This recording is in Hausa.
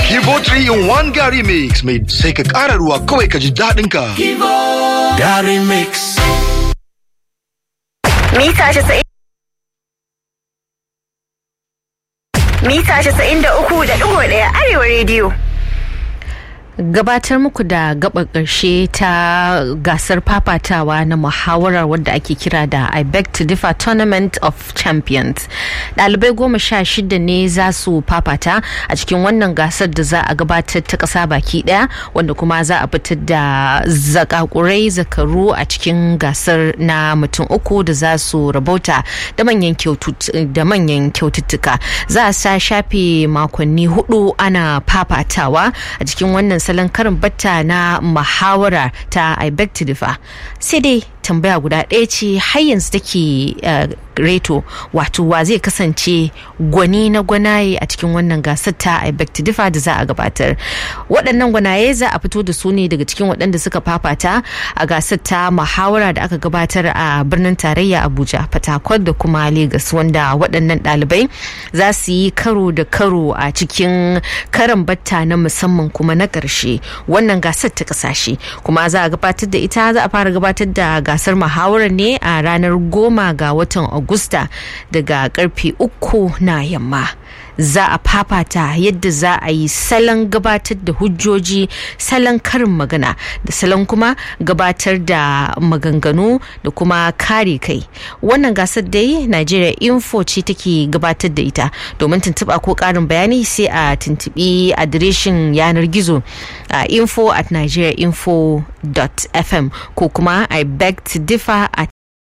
Kibo 3 in 1 Gary Mix mai sai ka ƙara ruwa kawai ka ji daɗin ka. Gary Mix. Mita 90 Mita 93.1 Arewa Radio. gabatar muku da gaba ƙarshe ta gasar fafatawa na muhawarar wadda ake kira da I beg to differ tournament of champions ɗalibai goma sha shida ne za su fafata a cikin wannan gasar da za a gabatar ta ƙasa baki ɗaya wanda kuma za a fitar da zakakurai zakaru a cikin gasar na mutum uku da za su rabauta da manyan kyaututtuka za a sa shafe makonni hudu ana fafatawa a cikin wannan salon karin batta na muhawara ta I beg to differ sai dai tambaya guda ɗaya ce har yanzu take reto wato wa zai kasance gwani na gwanaye a cikin wannan gasar ta I beg to differ da za a gabatar waɗannan gwanaye za a fito da su ne daga cikin waɗanda suka fafata a gasar ta muhawara da aka gabatar a birnin tarayya Abuja Fatakwal da kuma Legas wanda waɗannan ɗalibai za su yi karo da karo a cikin karan batta na musamman kuma na ƙarshe wannan gasar ta ƙasashe kuma za a gabatar da ita za a fara gabatar da gasar muhawarar ne a ranar goma ga watan Agusta daga karfe uku na yamma. za a fafata yadda za a yi salon gabatar da hujjoji salon karin magana da salon kuma gabatar da maganganu da kuma kare kai wannan gasar dai nigeria info ce take gabatar da ita domin tuntuɓa ko ƙarin bayani sai a tuntuɓi adireshin yanar gizo a info at nigeriainfo.fm ko kuma i beg to differ at